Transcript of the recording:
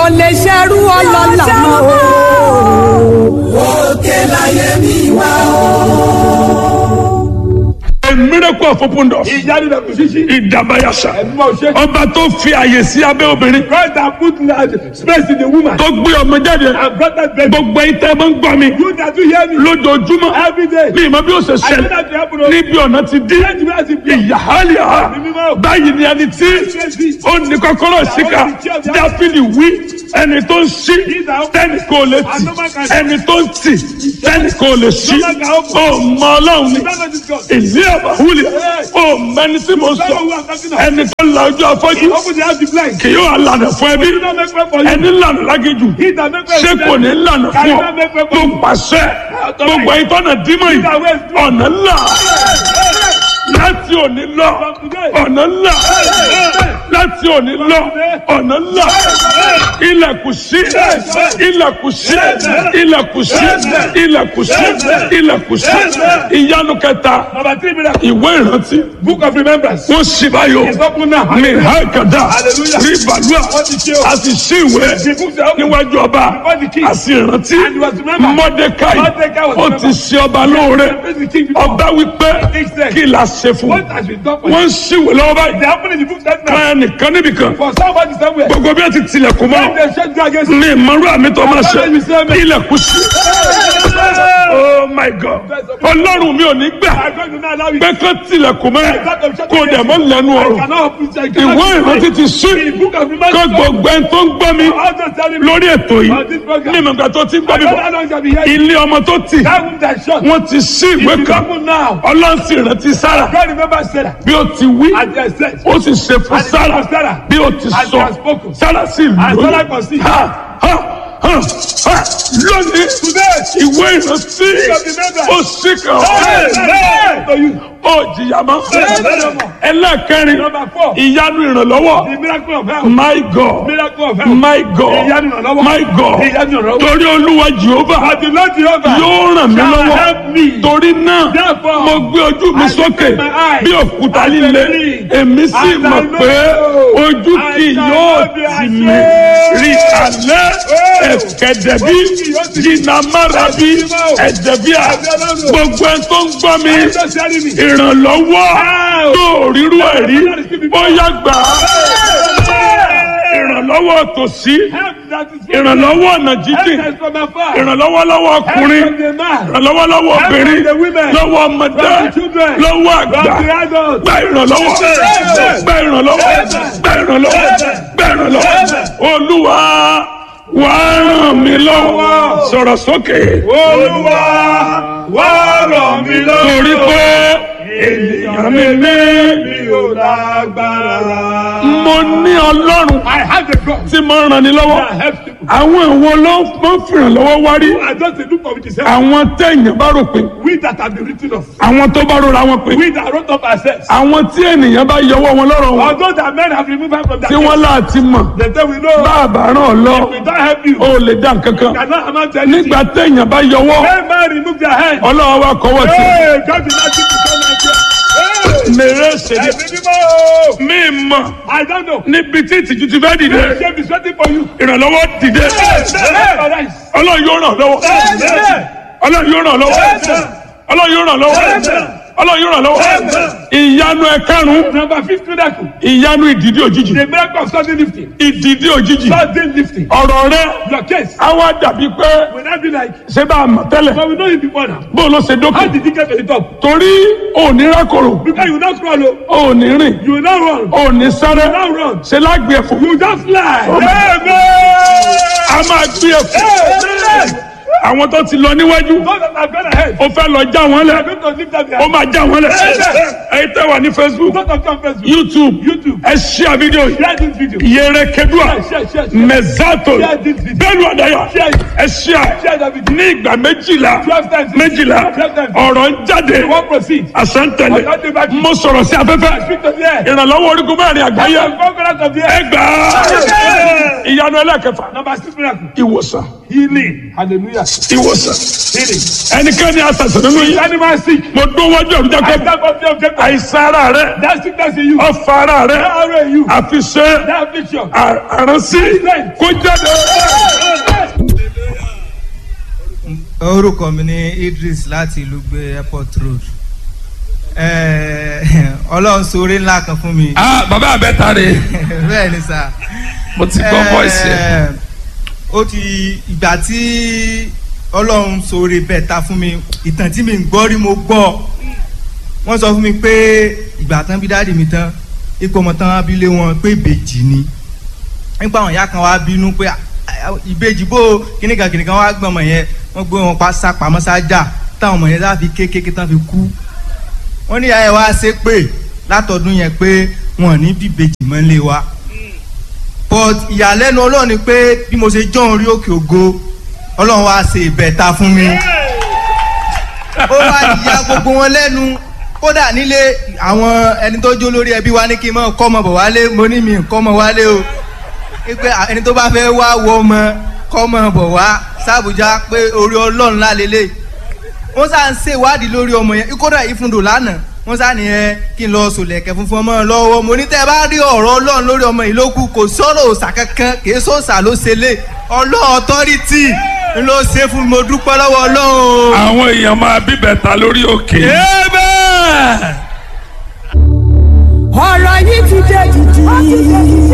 ò lè ṣerú ọlọ́lá mọ́ o. òkè láyé mi wá A miracle of open doors. ìyáni na kùsìsì. Ìdàbàyàṣà. ẹ̀dùnmọ̀ ṣe. Ọba tó fi àyè sí abẹ́ obìnrin. God that put space in the woman. Tó gbé ọmọ jáde. and brought that baby. Gbogbo ìtẹ́ máa ń gbọ́ mi. you that you hear me. Lójoojúmọ́. every day. Ní ìmọ̀ bí ó ṣe I know ṣẹlẹ̀. that you happen o. Níbi ọ̀nà ti dín. Let me ask you. Ìyáhálì ha. Báyìí ni ẹni tí ó ní kọ́kọ́rọ́ síkà. Dáfídì wí. Ẹni tó ń ṣí. Tẹ́nì kò lè tì. Ẹni tó ń tì. Tẹ́nì kò lè ṣí. Ó mọ Ọlọ́run ni. Ìlú àbáwúlẹ̀. Ó mẹni tí mo sọ. Ẹni tó ń la ojú afọ́jú. open the house the blind. Kì yóò lànà fún ẹbí. he don't make way for you. Ẹni lànà lágéjù. he that make way Ṣé for you. kò ní lànà Can fún you ọ? not make way for Mo you. pàṣẹ. Gbogbo ìtọ́nà dímọ̀ yìí. Ọ̀nà ńlá. Láti òní lọ. Ọ̀nà ńlá. Láti òní lọ. Ọ̀nà ńlá. Ilẹ̀kùn sí. Ilẹ̀kùn sí. Ilẹ̀kùn sí. Ilẹ̀kùn sí. Ilẹ̀kùn sí. Ìyanu kẹta. number three miracle. Ìwé ìrántí. book of remembrance. Wọ́n sì báyọ̀. it's open now. Mi ha kàdá. Hallelujah. Rí bàlúà. Wọ́n ti ṣe o. A sì sí ìwé. the books are open. Níwájú ọba. Before the king. A sì rántí. And he was remembered. Mọ́dékáì. Mordecai was Ó ti remembered. ṣe ọba lóore. Praise the king before. Ọba wípé He said, kí la ṣe fún what has been done for wọ́n you. ń ṣìwé lọ́wọ́ báyìí they happen in the book that now. kan nìkan níbìkan for somebody somewhere. gbogbo bí wọ́n ti tilẹ̀kùn mọ́ they shut you against ní ìmọ̀rú àmì tó máa ṣe Àbájáde ìṣe mi. ilẹ̀kùn sí. oh my god ọlọ́run mi ò ní gbà I'm going to now allow you. pé kán tilẹ̀kùn mọ́ kó dẹ̀ mọ́ lẹ́nu I ọ̀rọ̀ cannot open I cannot ìwé open ìrántí ti sí the book of kó remembrance. gbogbo ẹni tó ń gbọ́ mi all those telling me. lórí ètò yìí On this program. ní ìmọ̀gbà tó ti ń gbọ́ I mi don't bọ̀ know how long shall be here. ilé ọmọ tó tì that room that shut. wọ́n ti sí ìwé It is kan open now. ọlọ́run sì rántí sára God remember Sarah. bí ó ti wí And they said. ó sì ṣe fún And sára for Sarah. bí ó ti And sọ he has spoken. sára sì And lóyún Sarah conceived. Ha, ha, ha, ha. lónìí Today. ìwé ìrántí ó sì kàn Hey, ọ́ hey, to you. ó jìyà mọ́ ẹlẹ́kẹrin Number four. ìyanu ìrànlọ́wọ́ The miracle of health. my god Miracle of health. my god Ìyanu ìrànlọ́wọ́. my god Ìyanu ìrànlọ́wọ́. torí olúwa jehova But the Lord Jehovah yóò ràn mí shall lọ́wọ́ help me. torí náà Therefore, mo gbé ojú mi I sókè lift my eyes bí òkúta and líle believe. èmi sì And I mọ̀ know pé ojú I kì shall yóò not be tì mí ashamed. rí alẹ́ ẹ̀kẹ́dẹ̀bí Ojú kì yóò tì mí. jìnnàmárabi ẹ̀dẹ̀bíà gbogbo ẹ̀ tó ń gbọ́ mi Just telling me. ìrànlọ́wọ́ tó rírú ẹ̀rí bóyá gbà á ìrànlọ́wọ́ tòsí Help that is from ìrànlọ́wọ́ ọ̀nà Help jíjìn that is from afar. ìrànlọ́wọ́ lọ́wọ́ Help ọkùnrin from the man. ìrànlọ́wọ́ lọ́wọ́ obìnrin from the women. lọ́wọ́ ọmọdé From the children. lọ́wọ́ From àgbà the adults. gba ìrànlọ́wọ́ Amen. gba ìrànlọ́wọ́ gba ìrànlọ́wọ́ gba ìrànlọ́wọ́ olúwa wà á ràn mí lọ́wọ́ sọ̀rọ̀ sókè Olúwa wá ràn mí lọ́wọ́. torí pé ènìyàn mi ní mi ò lágbára. mo ní ọlọ́run I have a God tí mo ràn ní lọ́wọ́ that helps people. àwọn ìwo ló ń fìrànlọ́wọ́ wá rí I just dey look for it yourself. àwọn téèyàn bá rò pé We that have been written off. àwọn tó bá rora wọn pé We that wrote up ourselves. àwọn tí ènìyàn bá yọwọ́ wọn lọ́rọ̀ wọn Although that men have removed us from that tí wọ́n láti mọ̀ They say we know. bá a bá ràn ọ́ lọ We don't help you. ó lè dá nǹkan kan Cannot amount to anything. nígbà téèyàn bá yọwọ́ When man remove their hand. ọlọ́wọ́ wa kọ́wọ́ tì Hey, God did not give you so much. Hey, mèrè ṣèlè ẹ̀mí mímọ́. mí mọ̀ I don't know. níbi tí ìtìjú ti fẹ́ dìde Shame is waiting for you. ìrànlọ́wọ́ dìde Arise. ọlọ́run yóò ràn lọ́wọ́ ọlọ́run yóò ràn lọ́wọ́ ọlọ́run yóò ràn lọ́wọ́ ọlọ́run yóò ràn lọ́wọ́ ìyanu ẹ̀karùn-ún Number fifth miracle. ìyanu ìdìdí òjijì The miracle of sudden lifting. ìdìdí òjijì Sudden lifting. ọ̀rọ̀ rẹ Your case á wá dàbí pé will not be like, ṣé bá a mọ̀ tẹ́lẹ̀ but we know you before now. bó ló ṣe dókè How did you get to the top? torí òní rákòrò Because you will not crawl, oh. òní rìn you will not run. òní sáré You will not run. ṣe lágbè ẹ̀fọ́ You just fly. a máa gbé ẹ̀fọ́ Amen. àwọn tó ti lọ níwájú Those that have gone ahead. ó fẹ́ lọ já wọn They lẹ̀ are going to lift up their ó máa já wọn lẹ̀ ẹ̀yin tẹ́ wà ní facebook Those that come first. youtube YouTube. ẹ ṣíà fídíò yìí Share this video. yẹrẹ kedua Share, share, share. mẹzato Share this video. bẹ́ẹ̀ni ọdaya Share it. ẹ ṣíà Share that video. ní ìgbà méjìlá Twelve times. méjìlá Twelve times. ọ̀rọ̀ ń jáde You won't proceed. àsántẹ̀lẹ̀ Ọ̀gá dé bá kí. mo sọ̀rọ̀ sí afẹ́fẹ́ Speak to the air. ìrànlọ́wọ́ orígun mẹ́rin àgbáyé The conquerors of the ẹ air. gbà á ìyanu ẹlẹ́kẹfà Number six miracle. ìwòsàn healing hallelujah ìwòsàn healing ẹnikẹ́ni àtàtà nínú yìí animal sick mo dún wájú ọ̀run I jákèjì stand up there object àìsàn ara rẹ that sickness in you ọfà ara rẹ that arrow in you àfiṣe that affliction àránsí kó jáde. orúkọ mi ní Idris láti ìlú gbé airport road Eh, ọlọ́run sóore ńlá kan fún mi ah bàbá àbẹ́ta rè bẹ́ẹ̀ ni sà mo ti gbọ́ voice ẹ̀. Eh, ó ti ìgbà tí ọlọ́run sóore bẹ́ẹ̀ ta fún mi ìtàn tí mi ń gbọ́ rí mo gbọ́ wọ́n sọ fún mi pé ìgbà tán bí dáàdì mi tán ipò ọmọ tán abilé wọn pé ìbejì ni nípa àwọn ìyá kan wá bínú pé "Ah, ah, ìbejì bó kíníkan kíníkan wá gbọ́n ọmọ yẹn wọ́n gbé wọn pa sápamọ́ sájà táwọn ọmọ yẹn sá fi kékeré tán fi kú wọ́n ní ìyá yẹn wá ṣe pé látọdún yẹn pé wọn ò ní bíbejì mọ́lé wa but ìyàlẹ́nu ọlọ́run ni pé bí mo ṣe jọ́ orí òkè ògo ọlọ́run wá ṣe ìbẹ̀ta fún mi ó wá ìyá gbogbo wọn lẹ́nu kódà nílé àwọn ẹni tó jó lórí ẹbí wa ní kí n mọ kọ́ ọmọ bọ̀ wálé mo ní mi kọ́ ọmọ wálé o pé ẹni tó bá fẹ́ wá wọ ọmọ kọ́ ọmọ bọ̀ wá sàbújá pé orí ọlọ́run lálélẹ̀ wọ́n sá ń ṣèwádìí lórí ọmọ yẹn kódà ìfúndò lánàá wọ́n sá nìyẹn kí n lọ sòlẹ̀kẹ̀ funfun ọmọ lọ́wọ́ mo ní tẹ́ ẹ bá rí ọ̀rọ̀ ọlọ́run lórí ọmọ yìí ló kù kò sọ̀rọ̀ òòsà kankan kì í sọ̀sà ló ṣe lé ọlọ́run ọ̀tọ́rìtì ló ṣe fún mi mo dúpẹ́ lọ́wọ́ ọlọ́run. àwọn èèyàn máa bíbẹ̀ta lórí òkè. Amen. ọ̀rọ̀ yìí ti dé jìjì.